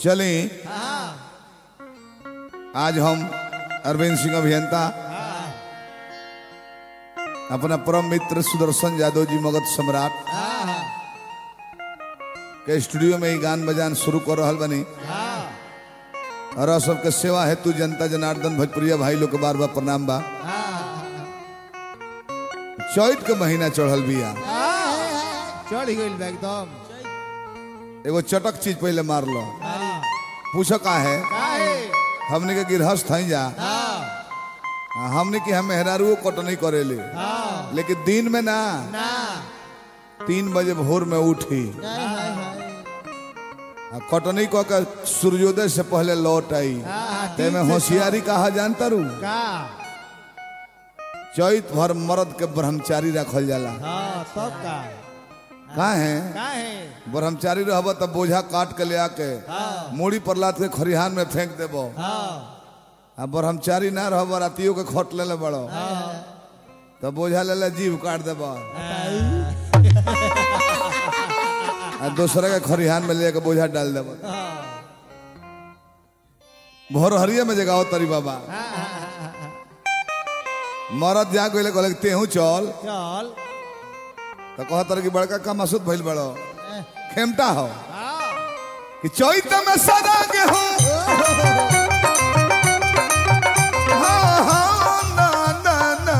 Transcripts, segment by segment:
चले आज हम अरविंद सिंह अभियंता अपना परम मित्र सुदर्शन यादव जी मगध सम्राट के स्टूडियो में ही गान बजान शुरू कर रहा बनी और आप सबके सेवा हेतु जनता जनार्दन भोजपुरिया भाई लोग के बार बार प्रणाम बा चैत के महीना चढ़ल बिया चढ़ गइल बा एकदम एगो चटक चीज पहले मार लो पूछो का है काहे हमने के गिरहस्थ हई जा हाँ हमने की हम मेहरारू कटनी करेले हाँ लेकिन दिन में ना ना तीन बजे भोर में उठी हाय हाय हाय आ कटनी कऽ के सूर्योदय से पहले लौट आई हाँ ते में होशियारी कहा जानता रू का चैत भर मर्द के ब्रह्मचारी रखल जाला हाँ तब का का है काहे ब्रह्मचारी रहब तब बोझा काट के ले आके हाँ मूड़ी पर लाद के खरिहान में फेंक देबो हाँ आ ब्रह्मचारी ना रहब रातियों के खट ले ले बड़ो तब बोझा ले ले जीव काट देबो आ दूसरे के खरिहान में ले के बोझा डाल देबो भोर हरिया में जगाओ तरी बाबा मरद जा गइले कहले कि तेहू चल चल तो कहतर कि बड़का का मसूद भइल बड़ो खेमटा हो हाँ कि चैत में सदा गेहूं हाँ, हाँ, ना, ना, ना।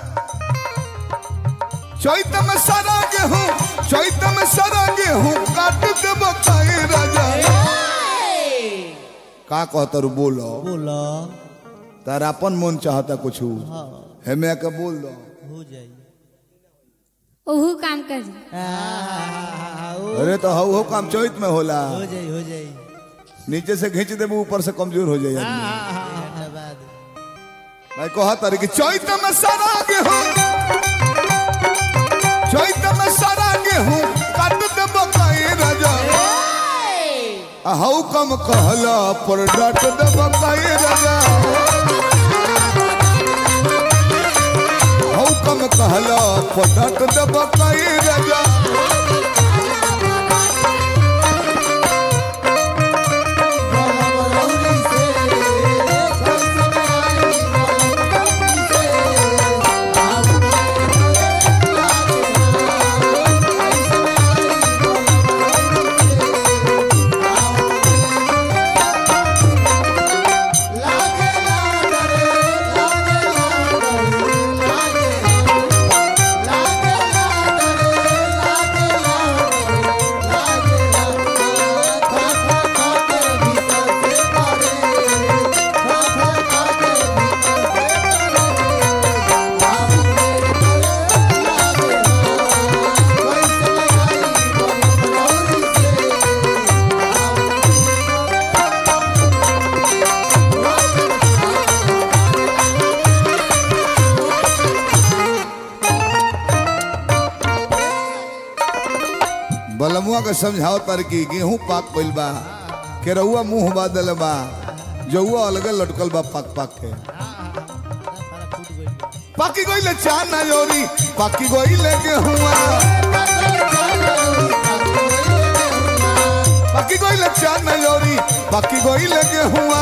चैत में सदा गेहूं चैत में सदा गेहूं काट के बताए राजा का कहतर बोलो बोलो तार अपन मन चाहता कुछ हाँ हेमे के बोल दो हो जाई ओहू काम कर हो अरे तो हऊ हो काम चैत में होला जाई हो जाई नीचे से खींच देबू ऊपर से कमजोर हो जाए आदमी। धन्यवाद मैं कहा तारी कि चैत में सारा गेहूं चैत में सारा गेहूं काट दे बकाई राजा आ हऊ कम कहला पर डाट दे बकाई राजा हऊ कम कहला पर डाट दे बकाई राजा बलमुआ के समझाओ तर की गेहूं पाक पइल बा केरहुआ मुंह बादल बा जौआ अलगे लटकल बा पाक पाक के पाकी गइले चार ना योरी पाकी गइले गेहुआ पाकी गइले चार ना योरी पाकी गइले गेहुआ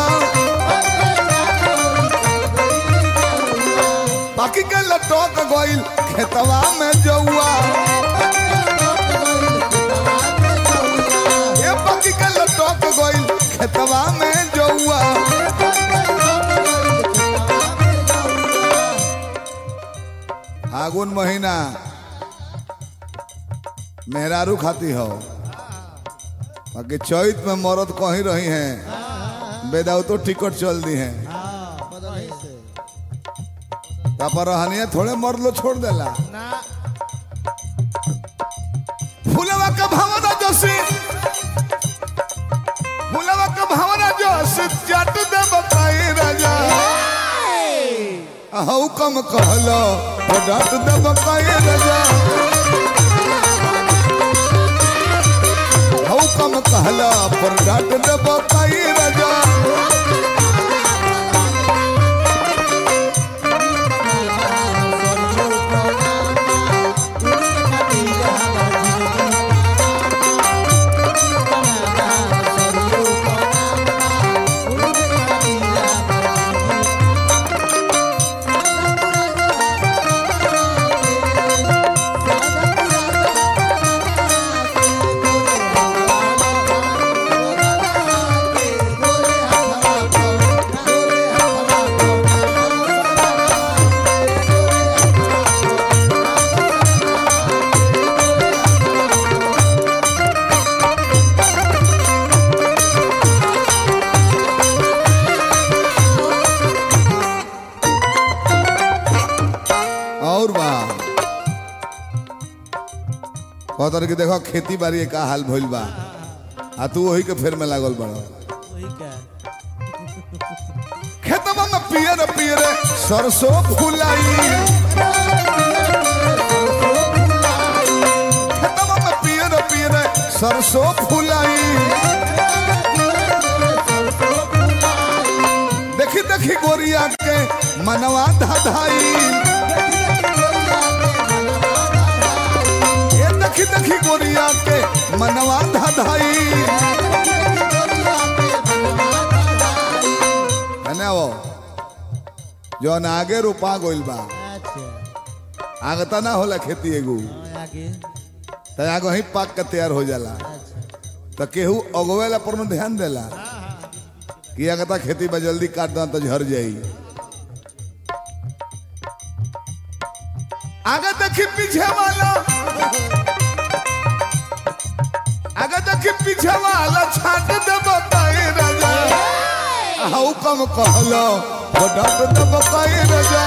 पाकी के लटक गइल खेतवा में जौआ ये पाकी के लटक गइल खेतवा में जौआ फागुन महीना मेहरारू खाती हो बाकी चैत में मरद कहीं रही हैं बेदाऊ तो टिकट चल दी हैं पर रहनिया थोड़े मर्द लो छोड़ देला फूलवा का भावना जोशी फूलवा का भावना जोशी जट दे बताई राजा हऊ कम कहलो तो डट दे बताई राजा हऊ कम कहला पर डट दे बताई राजा Thank you. कहतर कि देखो खेती बाड़ी का हाल भइल बा आ तू वही के फेर में लागल बड़ वही का खेतवा में पियर पियर सरसों फुलाई खेतवा में पियर पियर सरसों फुलाई देखी देखी गोरिया के मनवा धाधाई ये देखी देखी गोरिया के मनवा धाधाई है वो जौन आगे रोपा गोइल बा अच्छा आगे तना होला खेती एगो हाँ, आगे त आगे ही पाक के तैयार हो जाला अच्छा त केहू अगवेला पर में ध्यान देला कि आगे ता खेती बा जल्दी काट दा तो झर जाई आगे देखी पीछे वाला आगे देखी पीछे वाला छाट दे बताए राजा हाउ कम कहलो वो डाट दे बताए राजा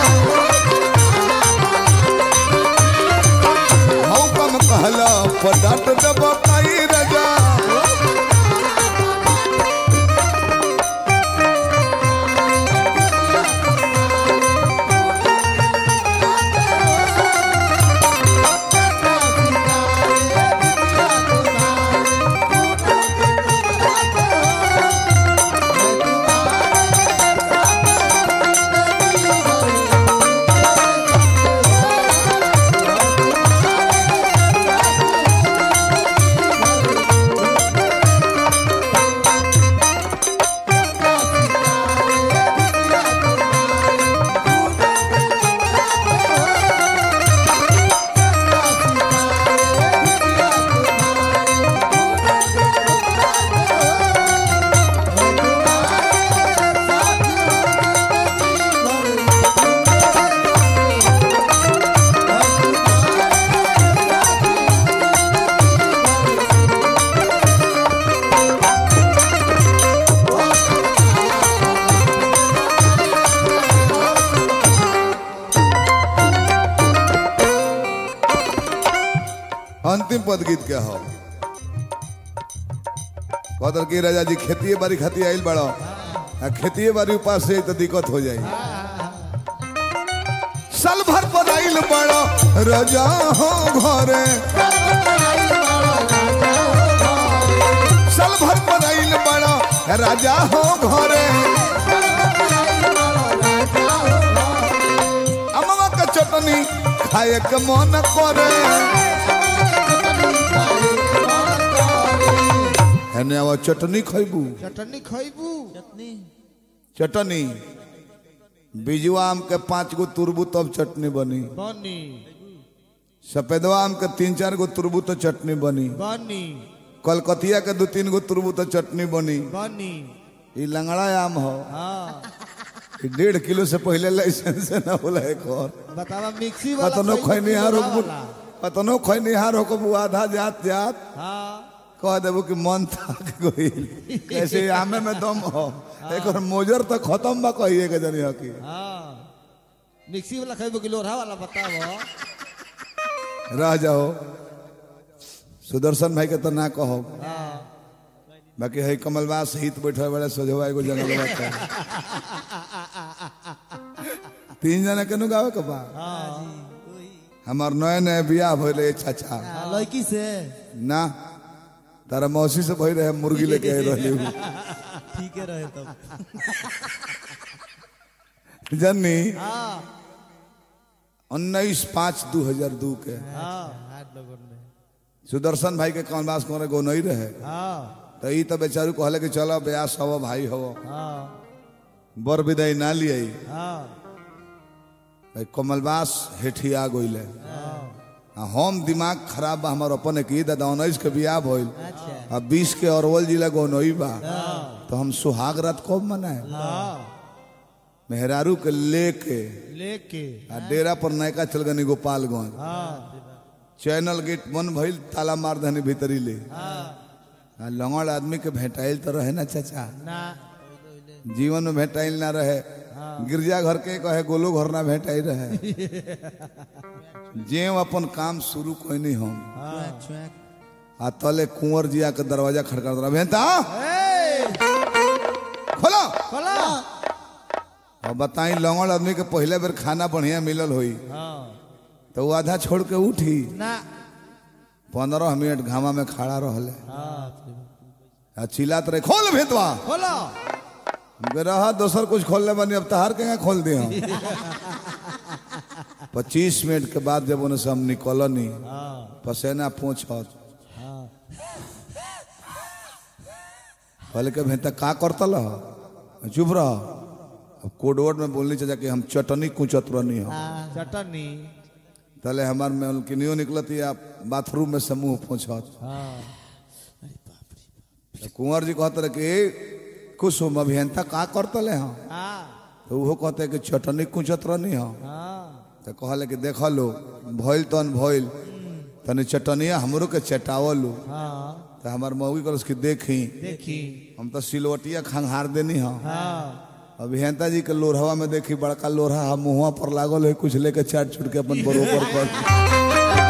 हाउ कम कहलो वो डाट दे बताए राजा अंतिम पद गीत के हो कहतर की राजा जी खेती बाड़ी खाती आइल बड़ो आ खेती बाड़ी उपास से तो दिक्कत हो जाई साल भर पर आइल बड़ो राजा हो घरे साल भर पर आइल बड़ो राजा हो घरे अमवा का चटनी खाए के मन करे हेने आवा चटनी खैबू चटनी खैबू चटनी चटनी बिजुआ आम के पांच गो तुरबू तब चटनी बनी बनी सफेदवा आम के तीन चार गो तुरबू तो चटनी बनी बनी कलकतिया के दो तीन गो तुरबू तो चटनी बनी बनी ई लंगड़ा आम हो हाँ ई डेढ़ किलो से पहले लाइसेंस ना होला एक और बतावा मिक्सी वाला कतनो खैबू खैनिहार कि हो वाला? कतनो खैनिहार हो आधा जात जात हाँ कह देबो कि मन थक गइल कैसे आमे में दम हो एक और मोजर तो खत्म बा कहिए के जनी हकी हाँ मिक्सी वाला खैबू कि लोढ़ा वाला बतावो रह जाओ सुदर्शन भाई के तो ना कहो हाँ बाकी है कमलबास हित बैठे बड़े सोझवा एगो जंगल बाटे तीन जना केनु गावे के बा हमार नए नए बियाह भइले चाचा हाँ, लड़की से ना तारा मौसी से भई रहे मुर्गी लेके आए रहली उ। ठीक है रहे तब जन्नी हाँ उन्नीस पाँच दू हजार दू के हाँ हाथ लगन में सुदर्शन भाई के कमलबास करे गो नहीं रहे हाँ तो ई तो बेचारू कहले कि चलो ब्यास हवो भाई हवो हाँ बर विदाई ना लिये हाँ भाई कमलबास हेठिया गइले आ हम दिमाग खराब बा हमार अपन की दादा उन्नीस के बियाह भइल अच्छा आ बीस के अरवल जिला गौनई बा तो हम सुहाग रात कब मनाए हाँ मेहरारू के लेके लेके आ डेरा पर नयका चल गनी गोपालगंज हाँ चैनल गेट बंद भइल ताला मार दहनी भीतरी ले हाँ आ लंगड़ आदमी के भेटाइल तो रहे ना चाचा ना जीवन में भेटाइल ना रहे हाँ गिरजा घर के कहे गोलो घर ना भेटाई रहे जे अपन काम शुरू कोई नहीं हम आ तले कुंवर जिया के दरवाजा खड़का रहा भेंता खोलो खोला और बताई लौंगड़ आदमी के पहले बेर खाना बढ़िया मिलल होई हाँ तो वो आधा छोड़ के उठी ना पंद्रह मिनट घामा में खड़ा रहले हाँ आ चिल्लात रहे खोल भेतवा खोला रहा दोसर कुछ खोलने बनी अब तहार के यहाँ खोल दिया पच्चीस मिनट के बाद जब उन्हें से हम निकलनी हाँ पसेना पूछ हाँ पहले के भेंता का करतल ह? चुप रह अब कोडवर्ड में बोलनी चाहिए कि हम चटनी कुचत रहनी हो चटनी तले हमार में उनकी नियो निकलती आप बाथरूम में समूह पूछत हाँ तो कुंवर जी कहते रहे कि कुसुम अभियंता का करतले हाँ हाँ तो वो कहते कि चटनी कुचत रहनी हो हाँ तो कहले कि देख लो भइल तन भइल तनी चटनिया हमरो के चटावल लो हाँ तो हमार मौगी कर उसकी देखी देखी हम तो सिलवटिया खंघार देनी हो हाँ अभियंता जी के लोरहवा में देखी बड़का लोरहा हम मुँहवा पर लागल है कुछ लेके चाट छुट के अपन बरोबर कर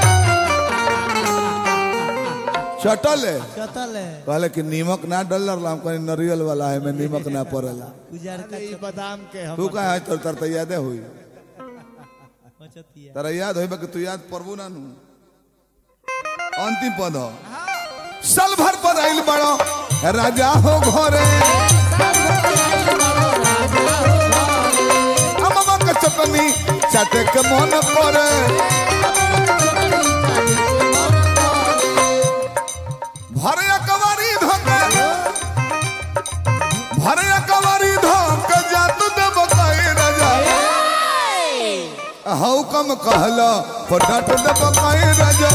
चटल है कतल है कहले कि नीमक ना डल हम कहीं नरियल वाला है में नीमक ना पड़ेला उजार का ई बादाम के हम तू कहा है तर तर तो यादे हुई बचतिया तारा याद होई बा कि तू याद परबू ना नु अंतिम पद हो साल भर पर आइल बड़ो राजा हो घरे अममा के चटनी चाटे के मन करे भरे कवारी धोके भरे कवारी धोके जात देव कई राजा हऊ कम कहला पटाट दब कई राजा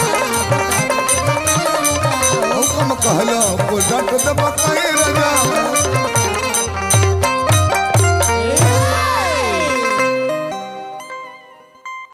हऊ कम कहला पटाट दब कई राजा